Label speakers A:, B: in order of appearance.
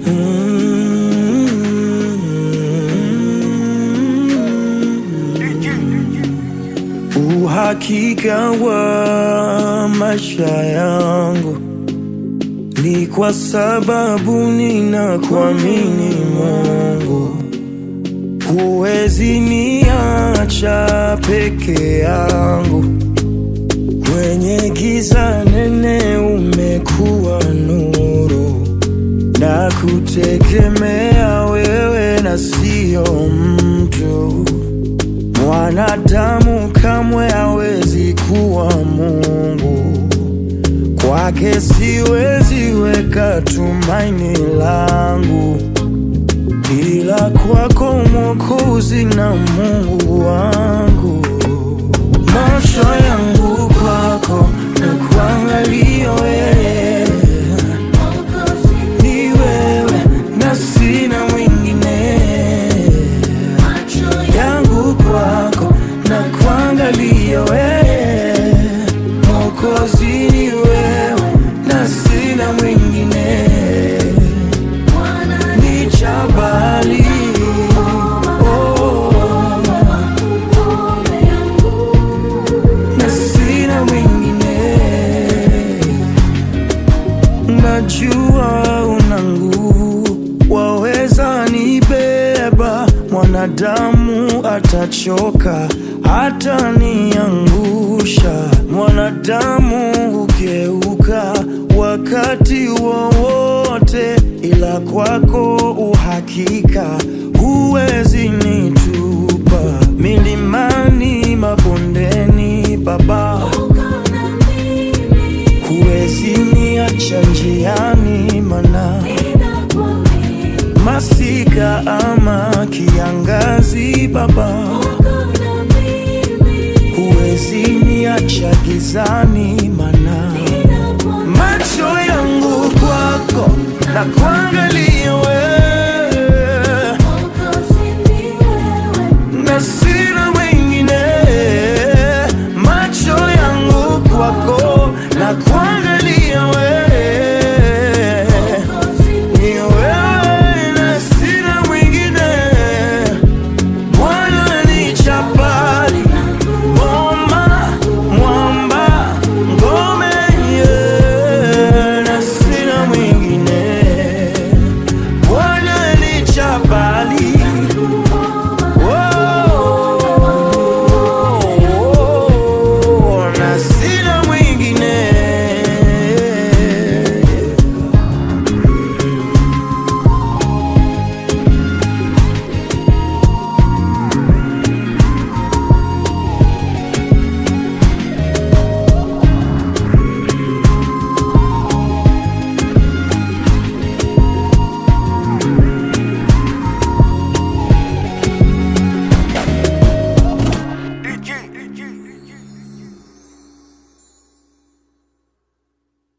A: Uhakika wa maisha yangu ni kwa sababu ninakuamini Mungu. Huwezi niacha peke yangu, kwenye giza nene umekuwa nuru, na kutegemea wewe na sio mtu. Mwanadamu kamwe hawezi kuwa Mungu, kwake siwezi weka tumaini langu, ila kwako Mwokozi na Mungu wangu. Macho yangu kwako na kuangalia wewe, ni wewe na sina mwingine yangu kwako na kuangalia wewe, Mwokozi ni wewe na sina mwingine, ni jabali oh, na sina mwingine Najua una nguvu, waweza nibeba. Mwanadamu atachoka, hata niangusha. Mwanadamu hugeuka wakati wowote, ila kwako uhakika, huwezi nitupa milimani, mabondeni, Baba huwezi niacha njiani, mana masika ama kiangazi, Baba huwezi niacha gizani,